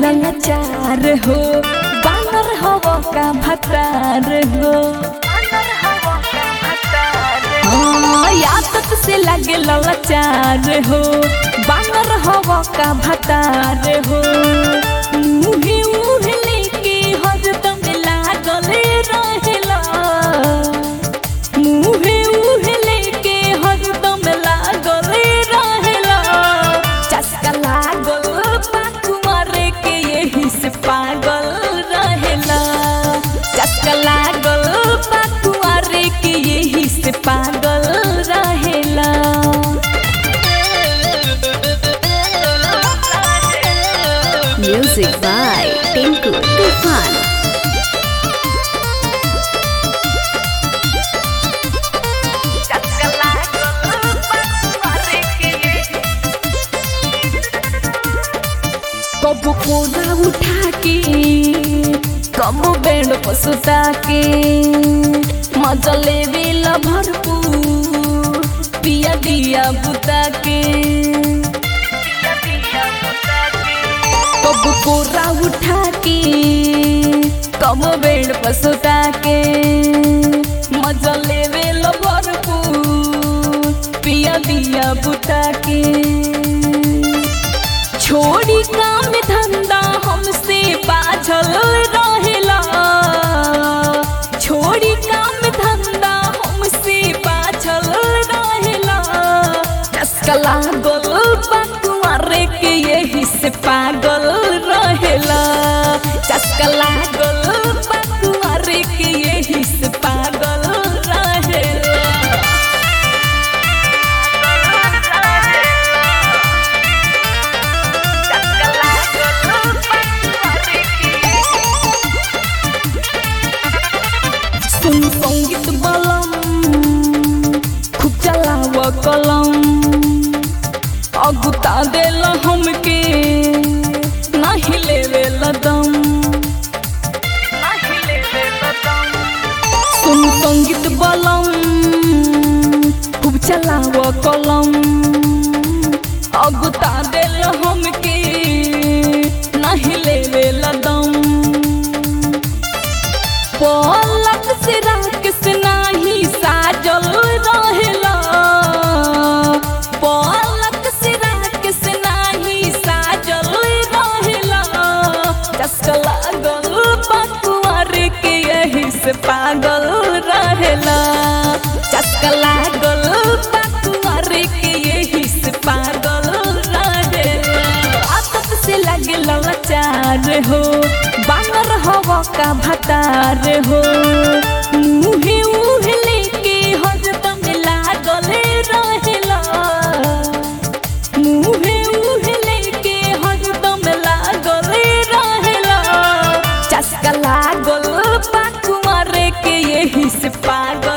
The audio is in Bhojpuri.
लाचार हो बानर हव का भतार हो हाँ, यादत से लगे लाचार हो बानर हव का भतार हो मुहे मुहे लेके हरदम लागल रहेला मुहे मुहे लेके हरदम लागल रहेला चस्का लागल पाकू मारे के यही से पागल रहेला चस्का लागल पाकू मारे के यही से पागल रहेला Music by Tinku Tufan. कब कोना उठा के कब बेड पसुता के मजा लेवे ला भरपूर पिया दिया बुता के कब कोरा उठा के कब बेड पसुता के मजा लेवे ला भरपूर पिया दिया बुता के छोड़ी काम धंधा हमसे बाझल रहेला छोड़ी काम धंधा हमसे बाझल रहेला चस्का लागल बकुआरे के यही से पागल रहेला चस्का लागल बकुआरे के यही से पागल रहेला सुन संगीत बलम खूब चलाव कलम अगुता देल हमके नाही लेवे लदम सुन संगीत बलम खूब चलाव कलम अगुता देल हमके नाही लेवे लदम पलक से राकेश नाही साजल रहेला पलक से राकेश नाही साजल रहेला चस्का लागल बकुआर के यही से पागल रहेला चस्का लागल बकुआर के यही से पागल रहेला आदत से लगे लाचार हो बानर हव का भतार हो मुहे मुहे लेके हरदम लागल रहेला मुहे मुहे लेके हरदम लागल रहेला चस्का लागल पाकू मारे के यही से पागल